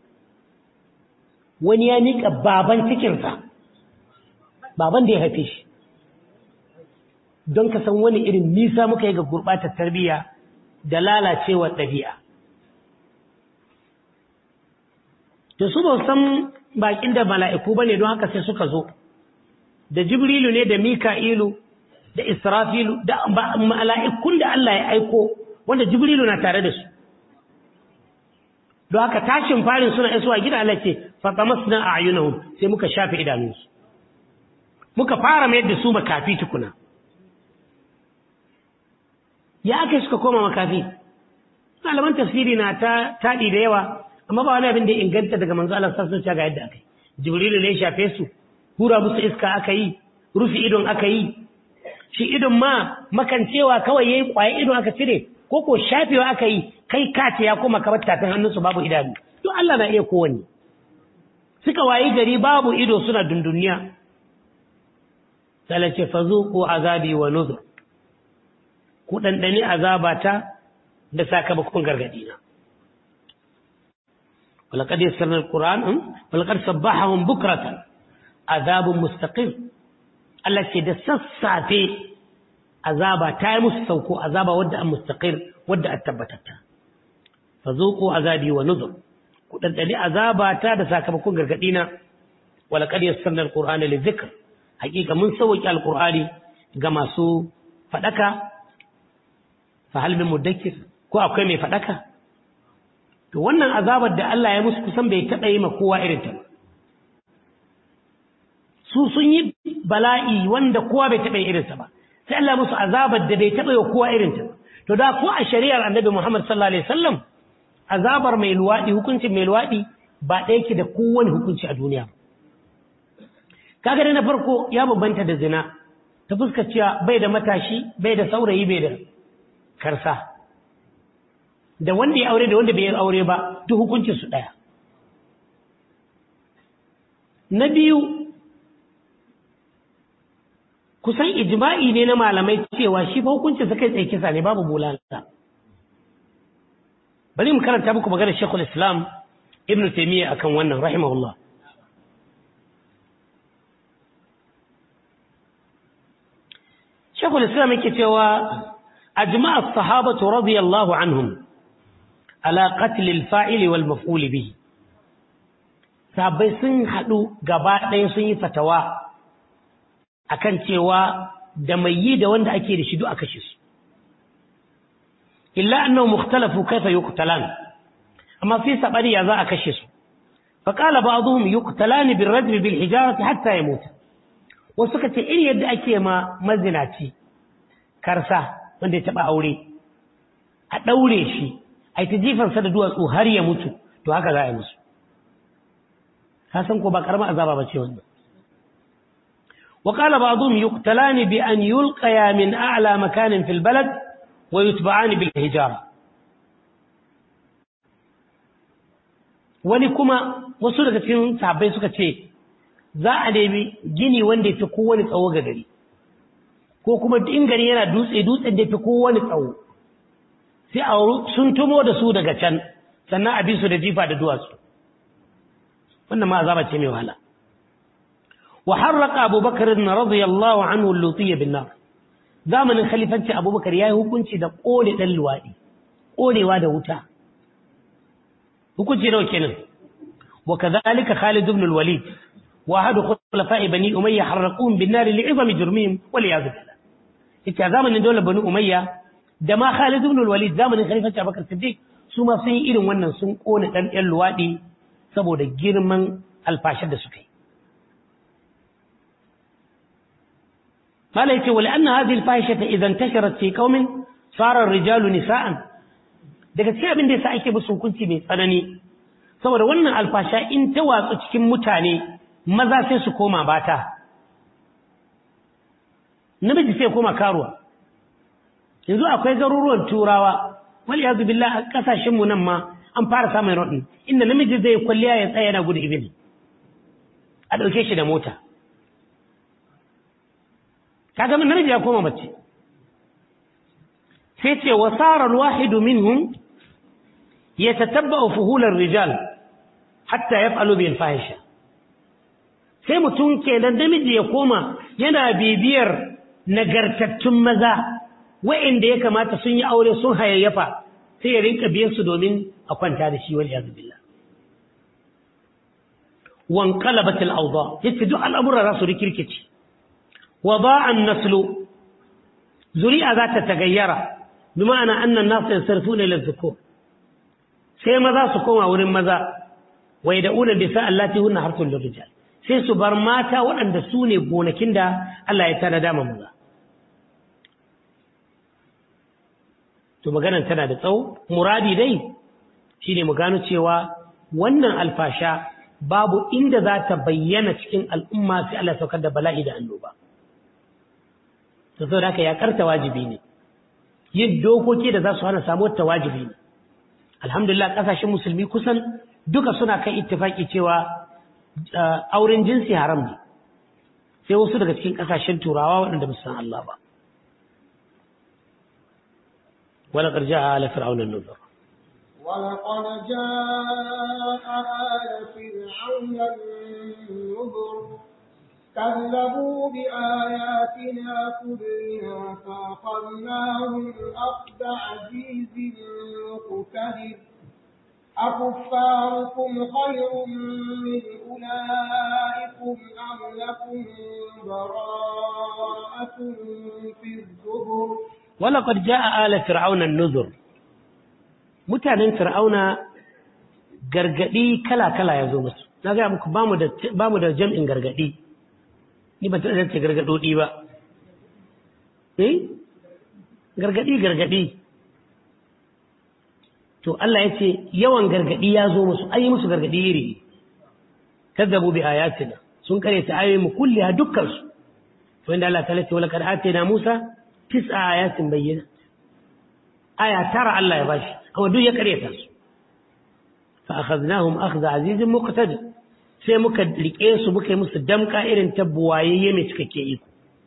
wani ya miƙa baban cikinsa baban da ya haife shi don ka san wani irin nisa muka yi ga gurɓatar tarbiyya da lalacewar ɗabi'a da su ba san bakin da mala'iku ba ne don haka sai suka zo da jibrilu ne da mika'ilu da israfilu da mala'ikun da Allah ya aiko wanda jibrilu na tare da su don haka tashin farin suna isuwa gida Allah ce fatamas na a ayyunahum sai muka shafe idanunsu muka fara mayar da su makafi tukuna ya aka suka koma makafi malaman tafsiri na ta taɗi da yawa amma ba wani abin da inganta daga manzo Allah sallallahu alaihi ga yadda aka yi jibrilu ne ya shafe su hura musu iska aka yi rufe idon aka yi shi idon ma makancewa kawai yayi kwaye idon aka cire ko ko shafewa aka yi kai kace ya koma kamar tafin hannunsu babu idanu to Allah na iya kowanne suka wayi gari babu ido suna dunduniya salace fazuqu azabi wa nuzur ku dandani azabata da sakamakon gargadi na ولقد يسرنا القرآن ولقد صبحهم بكرة عذاب مستقيم التي دسسا في عذاب تايمس سوكو عذاب ودع مستقيم ودع التبتتا فذوقوا عذابي ونذر كدنتني عذاب تا da sakamakon gargadina ولقد يسرنا القرآن للذكر حقيقة mun sauki alqur'ani ga masu fadaka fa hal min mudakkir ko akwai mai fadaka to wannan azabar da Allah ya musu kusan bai taɓa yi ma kowa irin ta su sun yi bala'i wanda kowa bai taɓa yi irinsa ba sai Allah musu azabar da bai taɓa yi kowa irin ta to da ko a shari'ar annabi Muhammad sallallahu alaihi wasallam azabar mai luwaɗi hukuncin mai luwaɗi ba ɗaya ke da kowane hukunci a duniya kaga dai na farko ya bambanta da zina ta fuskar cewa bai da matashi bai da saurayi bai da karsa da wanda ya aure da wanda bai yi aure ba duk hukuncin su ɗaya na biyu kusan ijma'i ne na malamai cewa shi fa hukuncin sa kai tsaye kisa ne babu bulala bari mu karanta muku maganar Sheikhul Islam Ibn Taymiyyah akan wannan rahimahullah Sheikhul Islam yake cewa ajma'a as-sahabatu radiyallahu anhum على قتل الفاعل والمفعول به sahabbai sun haɗu gaba ɗaya sun yi fatawa akan cewa da mai yi da wanda ake da shi duk a kashe su illa annahu mukhtalafu kaifa yuqtalan amma fi sabani ya za a kashe su fa qala ba'dhum yuqtalan bil rajm bil hijarati hatta yamut wasu suka ce irin yadda ake ma mazinaci karsa wanda ya taba aure a daure shi ai ta jifansa da duwatsu har ya mutu to haka za a yi musu ka san ko ba karamar azaba ba ce wannan وقال بعضهم يقتلان بأن يلقيا من أعلى مكان في البلد ويتبعان بالهجارة wani kuma wasu daga cikin sahabbai suka ce za a nemi gini wanda ya fi kowane tsawo ga gari ko kuma in gari yana dutse dutsen da ya fi kowane tsawo sai a sun tumo da su daga can sannan a bi su da jifa da duwatsu wannan ma azaba ce mai wahala وحرق أبو بكر رضي الله عنه اللوطية بالنار زمن خليفة أبو بكر يا hukunci da ƙone ɗan luwaɗi ƙonewa da wuta hukunci nawa kenan wa kadhalika Khalid ibn al-Walid wa ahad khulafa'i bani Umayya harraquhum bin nar li'izami jurmihim wal iyad billah ita zamanin dole bani Umayya da ma Khalid ibn al-Walid zamanin khalifa Abu Bakar Siddiq su ma sun yi irin wannan sun ƙone ɗan ɗan luwaɗi saboda girman alfashar da suka yi قال يتي ولأن هذه الفاحشة إذا انتشرت في قوم صار الرجال نساء daga cikin abin da yasa ake musu hukunci mai tsanani saboda wannan alfasha in ta watsu cikin mutane maza sai su koma bata namiji sai koma karuwa yanzu akwai garuruwan turawa wal yazu billah a kasashen mu nan ma an fara samun rodin inda namiji zai kwalliya ya tsaya yana gudu ibini a dauke shi da mota kaga min namiji ya koma mace sai ce wa sara alwahidu minhum yatatabba'u fuhul ar-rijal hatta yaf'alu bil fahisha sai mutum kenan namiji ya koma yana bibiyar nagartattun maza wa'inda ya kamata sun yi aure sun hayayyafa sai ya rinka biyan su domin a kwanta da shi wal iyad billah wan qalabat al-awda yace duk al'amura za su rikirkice وضاع النسل زريئة ذات تغير بمعنى أن الناس ينصرفون إلى الذكور sai maza su koma wurin maza wai da unan bisa allati hunna harsun lirrijal sai su bar mata waɗanda su ne gonakin da Allah ya tana dama maza to maganan tana da tsawo muradi dai shine mu gano cewa wannan alfasha babu inda za ta bayyana cikin al'umma sai Allah ya saukar da bala'i da annoba to saboda haka ya karta wajibi ne yin dokoki da za su hana samuwar ta wajibi ne alhamdulillah kasashen musulmi kusan duka suna kan ittifaki cewa auren jinsi haram ne sai wasu daga cikin kasashen turawa waɗanda ba san Allah ba wala qarja ala fir'auna an-nuzur ولقد جاء آل فرعون النذر كذبوا بآياتنا كلها فأخذناهم أخذ عزيز مقتدر أكفاركم خير من أولئكم أم لكم براءة في الزبر ولقد جاء آل فرعون النذر mutanen fir'auna gargadi kala-kala ya zo musu na gaya muku ba mu da jam'in gargadi ni ba ta ce gargadodi ba eh gargadi gargadi to Allah ya ce yawan gargadi ya zo musu ayi musu gargadi iri kazzabu bi ayatina sun kare ta ayoyi mu kulliha dukkan su to inda Allah ta ce wala kad atina Musa tis'a ayatin bayyana aya tara Allah ya bashi amma duk ya kare ta su fa akhadnahum akhdha azizin muqtadir sai muka rike su muka yi musu damka irin tabbuwayayye mai cikakke iko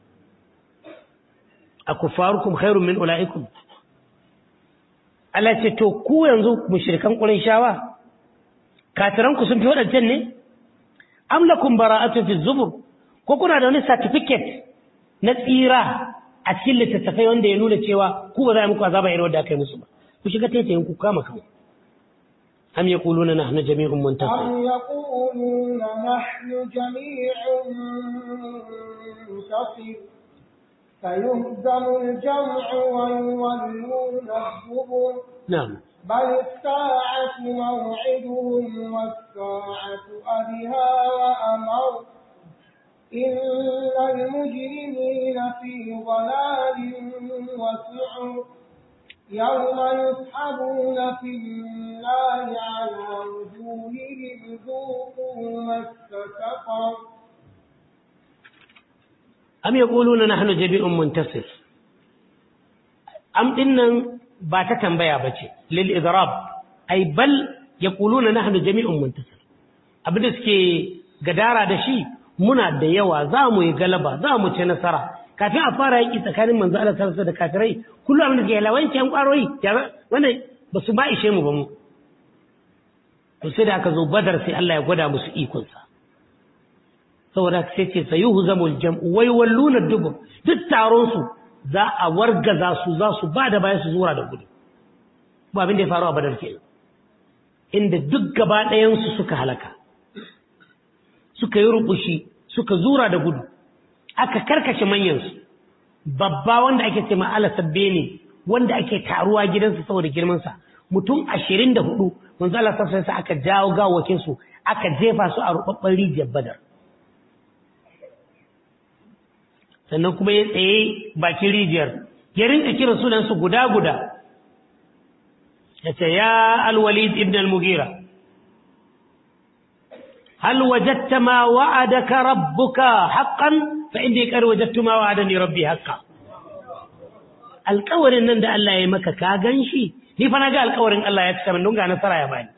akufarukum khairun min ulaikum Allah ce to ku yanzu mushrikan Qurayshawa kafiran ku sun fi wadancan ne am lakum bara'atu fi zubur ko kuna da wani certificate na tsira a cikin littattafai wanda ya nuna cewa ku ba za a muku azaba irin wanda aka yi musu ba ku shiga taitayin ku kama kanku am yaquluna nahnu jami'un muntasir أم يقولون نحن جميع منتصر سيهزم الجمع ويولون الدبر na'am بل الساعة موعدهم والساعة أدهى وأمر إن المجرمين في ضلال وسعر يوم يسحبون في النار على وجوههم ذوقوا مس سقر am yaquluna nahnu jami'un muntasir am dinnan ba ta tambaya bace lil idrab ay bal yaquluna nahnu jami'un muntasir abinda suke gadara da shi muna da yawa za mu yi galaba za mu ci nasara kafin a fara yaki tsakanin manzo Allah sallallahu da kafirai kullum abin da ke lawanci an kwaroyi wannan ba su ba ishe mu ba mu to sai da aka zo badar sai Allah ya gwada musu ikonsa saboda sai ce sayuhu zamul jam'u wai walluna dubu duk taron su za a wargaza su za su ba da bayan su zura da gudu ba abin da ya faru a badar kenan inda duk gaba ɗayan su suka halaka suka yi rubushi suka zura da gudu aka karkashe manyan su babba wanda ake ce ma'ala sabbe ne wanda ake taruwa gidansa saboda girman sa mutum ashirin da hudu manzo Allah sallallahu alaihi aka jawo gawakin su aka jefa su a rubabban rijiyar badar sannan kuma ya tsaye bakin rijiyar ya rinka kira sunansu guda-guda ya ce ya alwalid ibn al-mugira hal wajatta ma wa'adaka rabbuka haqqan fa inni qad wajadtu ma wa'adani rabbi haqqan alƙawarin nan da Allah ya maka ka ganshi ni fa naga alƙawarin Allah ya cika min don ga nasara ya bani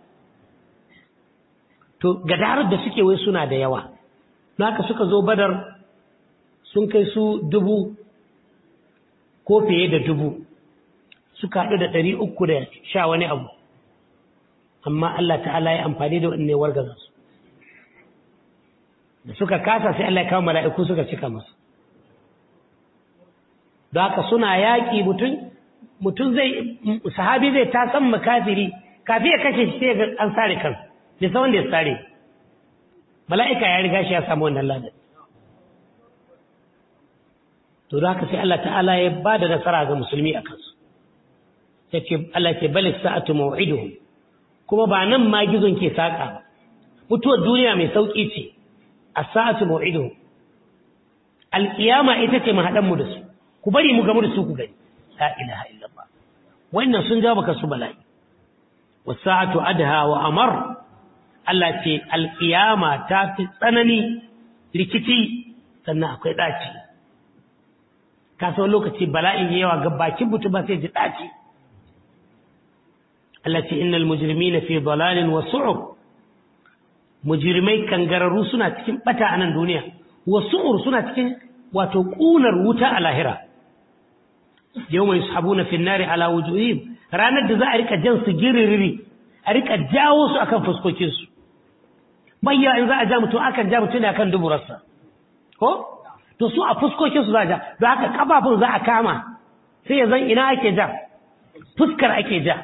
to gadarar da suke wai suna da yawa naka suka zo badar sun kai su dubu ko fiye da dubu suka haɗu da ɗari uku da sha wani abu amma Allah ta'ala ya amfani da waɗanne wargaza su da suka kasa sai Allah ya kawo mala'iku suka cika masu da haka suna yaƙi mutum mutum zai sahabi zai ta san makafiri kafi ya kashe shi sai an sare kan bai san wanda ya sare mala'ika ya riga shi ya samu wannan ladan to da haka sai Allah ta'ala ya ba da nasara ga musulmi a kansu ya ce Allah ce balik sa'atu maw'iduhum kuma ba nan ma gizon ke saƙa ba mutuwar duniya mai sauƙi ce a sa'atu maw'iduhum alƙiyama ita ce mahaɗan mu da su ku bari mu gamu da su ku gani la ilaha illallah wannan sun jawo baka su bala'i wasa'atu adha wa amar Allah ce alƙiyama ta fi tsanani rikici sannan akwai ɗaci kasuwar lokaci bala'in yawa ga bakin mutum ba sai ji ɗaci Allah ce innal mujrimina fi dalalin wa su'ur mujrimai kangararru suna cikin bata a nan duniya wa su'ur suna cikin wato kunar wuta a lahira yawma yushabuna fi nari ala wujuhihim ranar da za a rika jan su giririri a rika jawo su akan fuskokin su bayya in za a ja mutum akan ja mutum ne akan duburarsa ko to su a fuskokin su za a ja don haka kafafun za a kama sai ya zan ina ake ja fuskar ake ja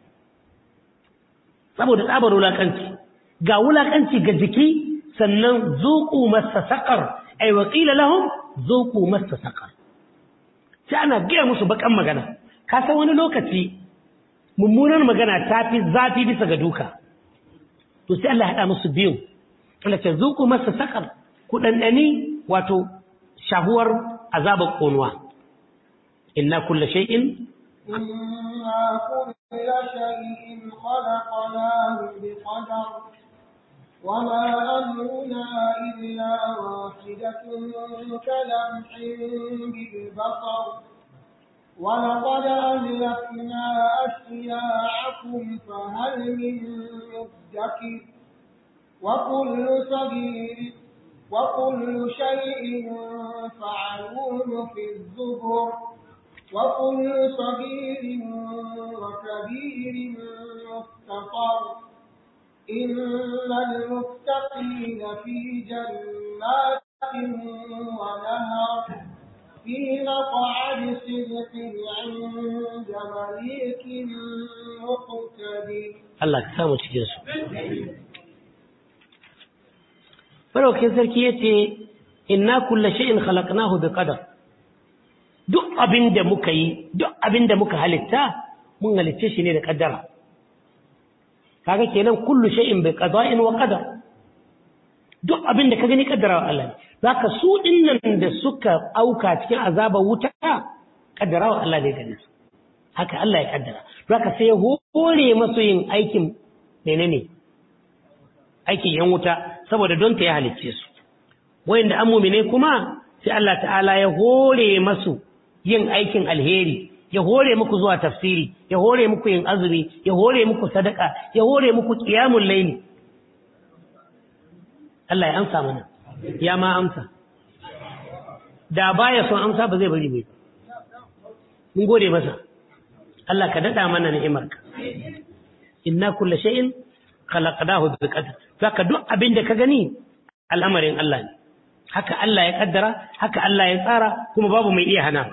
saboda tsabar wulakanci ga wulakanci ga jiki sannan zuku masa saƙar ai waƙila lahum zuku masa saƙar sai ana gaya musu bakan magana ka san wani lokaci mummunar magana ta fi zafi bisa ga duka to sai Allah ya haɗa musu biyu Allah ce zuku masa saƙar ku ɗanɗani wato shahuwar azabar ƙonuwa inna kulla shay'in إنا كل شيء خلقناه بقدر وما أمرنا إلا واحدة كلمح بالبصر ولقد أهلكنا أشياعكم فهل من مدكر وكل صغير وكل شيء فعلوه في الزبر وكل صغير وكبير مستطر إن المتقين في جنات ونهر في مقعد صدق عند مليك مقتدر Allah ka samu cikin su Faraukin sarki ya ce, Inna kulla sha'in khalaqnahu bi qadar duk abin da muka yi, duk abin da muka halitta, mun halitta shi ne da ƙaddara. Kaga kenan kullu sha'in bi qada'in wa qadar. Duk abin da ka gani ƙaddara wa Allah ne. Zaka su dinnan da suka auka cikin azabar wuta, ƙaddara wa Allah ne gani. Haka Allah ya ƙaddara. Zaka sai ya hore masu yin aikin menene ne? aikin yan wuta saboda don ta ya halicce su wayanda an mumine kuma sai Allah ta'ala ya hore masu yin aikin alheri ya hore muku zuwa tafsiri ya hore muku yin azumi ya hore muku sadaka ya hore muku qiyamul layli Allah ya amsa mana ya ma amsa da baya son amsa ba zai bari bai mun gode masa Allah ka dada mana ni'imarka inna kullu shay'in khalaqnahu bi qadar zaka duk abin da ka gani al'amarin Allah ne haka Allah ya kaddara haka Allah ya tsara kuma babu mai iya hana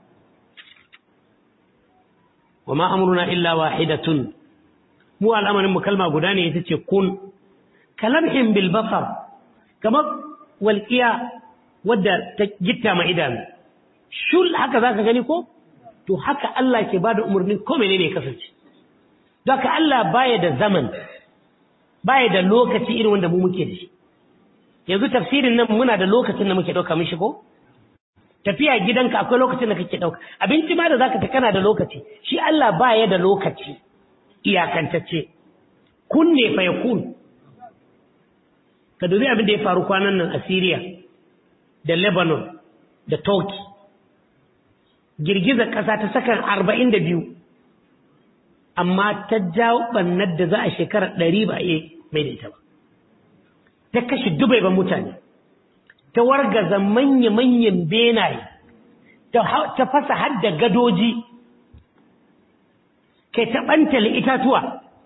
wa ma amruna illa wahidatun mu al'amarin mu kalma guda ne ita ce kun kalamhin bil basar kamar walqiya wadda ta gitta ma idanu shul haka zaka gani ko to haka Allah ke bada umarnin ko menene ya kasance don haka Allah baya da zaman baya da lokaci irin wanda mu muke da shi yanzu tafsirin nan muna da lokacin da muke ɗauka mishi ko tafiya gidanka akwai lokacin da kake ɗauka abinci ma da zaka ta kana da lokaci shi Allah baya da lokaci iyakantacce kun ne fa yakun ka dubi abin da ya faru kwanan nan a Syria da Lebanon da Turkey girgizar ƙasa ta sakan arba'in da biyu amma ta jawo ɓannar da za a shekarar ɗari ba a mai da ita ba ta kashe dubai ba mutane ta wargaza manya-manyan benaye ta fasa hadda gadoji kai ta ɓantale itatuwa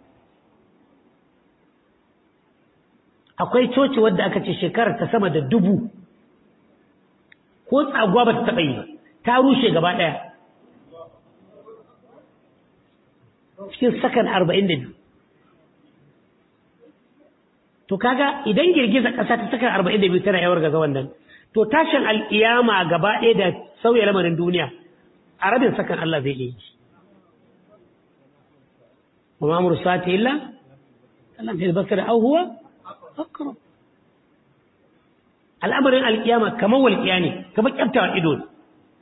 akwai coci wadda aka ce shekarar ta sama da dubu ko tsaguwa ba ta taɓa yi ba ta rushe gaba ɗaya cikin sakan arba'in da biyu to kaga idan girgiza ƙasa ta sakan arba'in da biyu tana yawar gaza wannan to tashin al'iyama gaba ɗaya da sauya lamarin duniya a rabin sakan Allah zai iya yi wa ma amru sati illa Allah ta basar au huwa akram al'amarin al'iyama kamar walƙiya ne kamar kyaftawa ido ne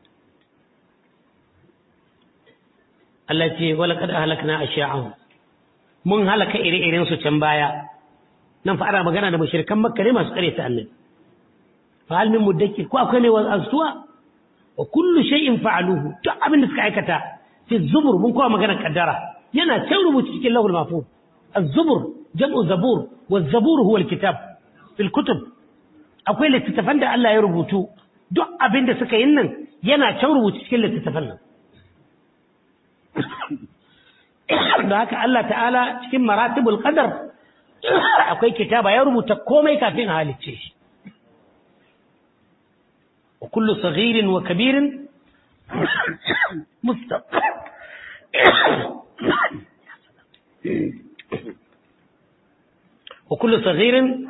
Allah ce wala kada halakna ashya'ahum mun halaka ire-iren su can baya nan fa ana magana da mushrikan makka ne masu kare ta annabi fa hal min mudakkir ko akwai mai wazuwa wa kullu shay'in fa'aluhu duk abin da suka aikata fi zubur mun kowa magana kaddara yana can rubuci cikin lahul mahfuz az-zubur jam'u zabur wa zabur huwa al-kitab fil kutub akwai littattafan da Allah ya rubutu duk abin da suka yin nan yana can rubuci cikin littattafan nan da haka Allah ta'ala cikin maratibul qadar akwai kitaba ya rubuta komai kafin a halicce shi wa kullu saghirin wa kabirin mustaqim wa kullu saghirin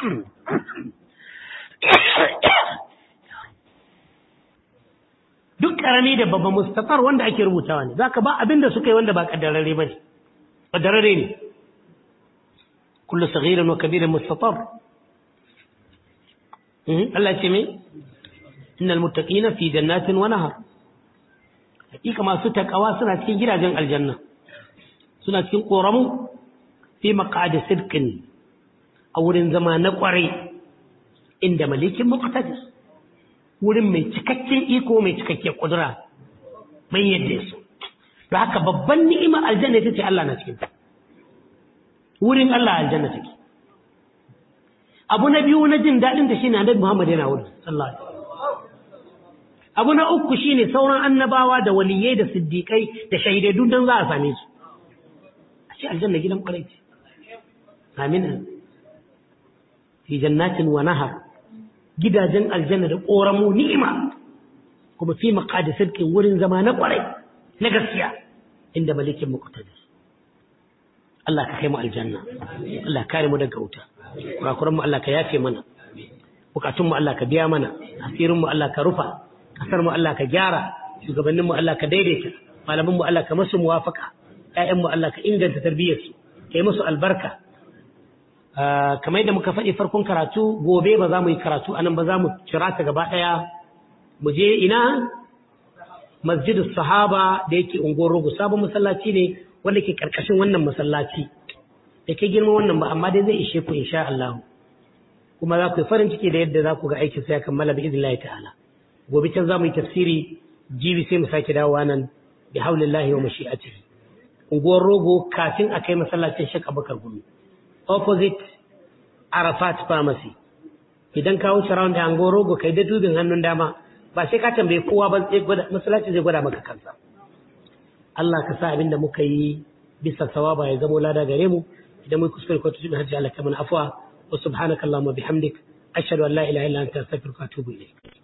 duk karami da babban mustaqar wanda ake rubutawa ne zaka ba abin da suka yi wanda ba kaddarare bane kaddarare ne kullu saghirin wa kabirin mustatar Allah ce me innal muttaqina fi jannatin wa nahar hakika masu takawa suna cikin gidajen aljanna suna cikin koramu fi maqadi sidqin a wurin zama na kwarai inda malikin muqtadir wurin mai cikakken iko mai cikakken kudura mai yadda su da haka babban ni'imar aljanna ita ce Allah na cikin ta wurin Allah aljanna take abu na biyu na jin daɗin da shine annabi Muhammad yana wurin sallallahu alaihi abu na uku shine sauran annabawa da waliyai da siddiƙai da shahidai duk dan za a same su a ce aljanna gidan kwarai ce amin fi jannatin wa nahar gidajen aljanna da ƙoramu ni'ima kuma fi maqadi sirkin wurin zama na kwarai na gaskiya inda malikin muqtadir Allah ka kai mu aljanna Allah ka kare mu daga wuta kurakuran mu Allah ka yafe mana bukatun mu Allah ka biya mana asirin mu Allah ka rufa kasar mu Allah ka gyara shugabannin mu Allah ka daidaita malaman mu Allah ka masu muwafaka ƴaƴan mu Allah ka inganta tarbiyyar su kai musu albarka kamar yadda muka faɗi farkon karatu gobe ba za mu yi karatu anan ba za mu cira ta gaba ɗaya mu je ina masjidus sahaba da yake unguwar rogo sabon masallaci ne wanda ke karkashin wannan masallaci da ke girma wannan ba amma dai zai ishe ku insha Allah kuma za ku yi farin ciki da yadda za ku ga aikin sai ya kammala bi idnillahi ta'ala gobe can za mu yi tafsiri jibi sai mu sake dawowa nan bi haulillahi wa mashi'atihi unguwar rogo kafin a kai masallacin Sheikh Abubakar Gumi opposite Arafat Pharmacy idan ka wuce round da unguwar rogo kai da dubin hannun dama ba sai ka tambaye kowa ba sai gwada masallaci zai gwada maka kansa Allah ka sa abin da muka yi bisa sawaba ya zamo lada gare mu idan mun kuskure ko tudu hajji Allah ka mana afwa wa subhanakallahumma bihamdik ashhadu an la ilaha illa anta astaghfiruka wa atubu ilayk